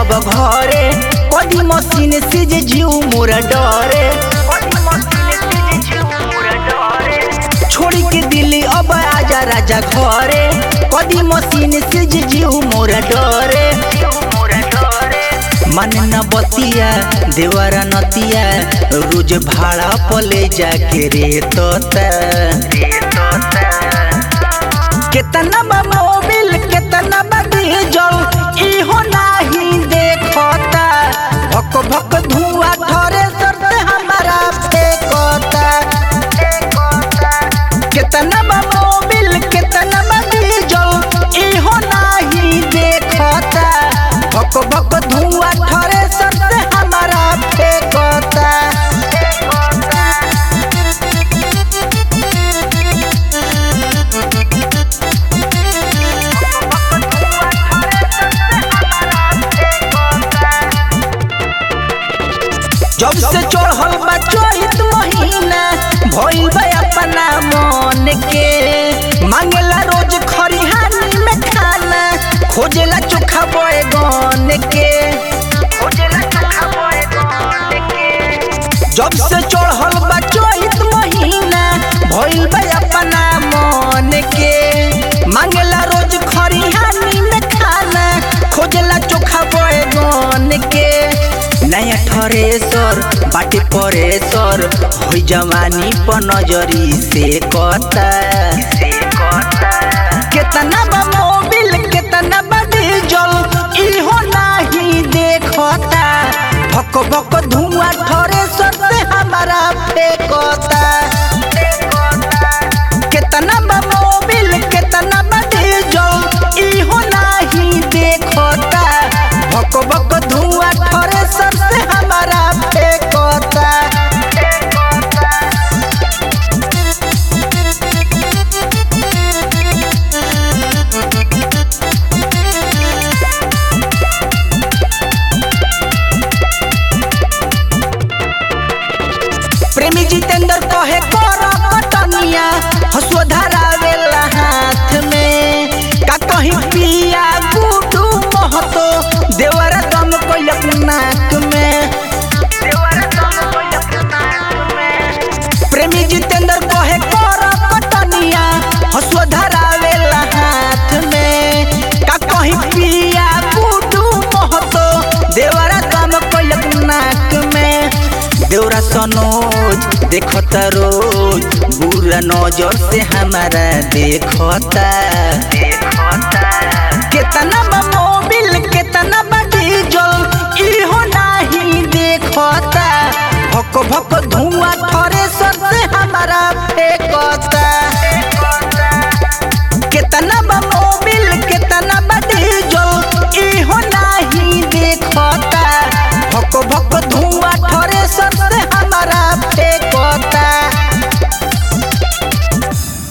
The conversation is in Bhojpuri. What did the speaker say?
अब घरे कदी मशीन से जे जीव मोरा डरे छोड़ी के दिल्ली अब आजा राजा घरे कदी मशीन से जे जीव मोरा डरे मन न बतिया देवरा नतिया रोज भाड़ा पले जाके रे तोता केतना बा मोबिल केतना बा डीजल इहो नाही देखता भक भक धुआं ठरे सर से हमारा फेंकता केतना बा मोबिल केतना बा डीजल इहो नाही देखता भक भक धुआं ठरे सर से हमारा फेंकता जब से चढ़ल बा चैत महीना भइल बा अपना मन के मांगेला रोज खरिहानी में खाना खोजेला चोखा बैगन के जब से चढ़ल बा चैत महीना भइल बा अपना मन के मांगेला रोज खरिहानी में खाना खोजेला चोखा बैगन के नया ठरेसर बाटे परेसर होइ जवानी पर नजरी से कता केतना बा मोबिल केतना बा डीजल इहो नाही देखता भक भक धुआं ठरेसर से हमारा फेंकता केतना बा मोबिल केतना बा डीजल इहो नाही देखता भक भक धुआं ठरेसर से हमारा फेंकता प्रेमी जितेंद्र कहे कर कटनिया हसुआ धरावेला हाथ में का कहीं पिया गुडू महतो देवरा दम कोइलक नाक में प्रेमी जितेंद्र कहे कर कटनिया हसुआ धरावेला हाथ में का कहीं पिया गुडू महतो देवरा दम कोइलक नाक में देवरा सनोज देखता रोज बुरा नजर से हमारा देखता केतना बा मोबिल केतना बा डीजल इहो नाही देखता भक भक धु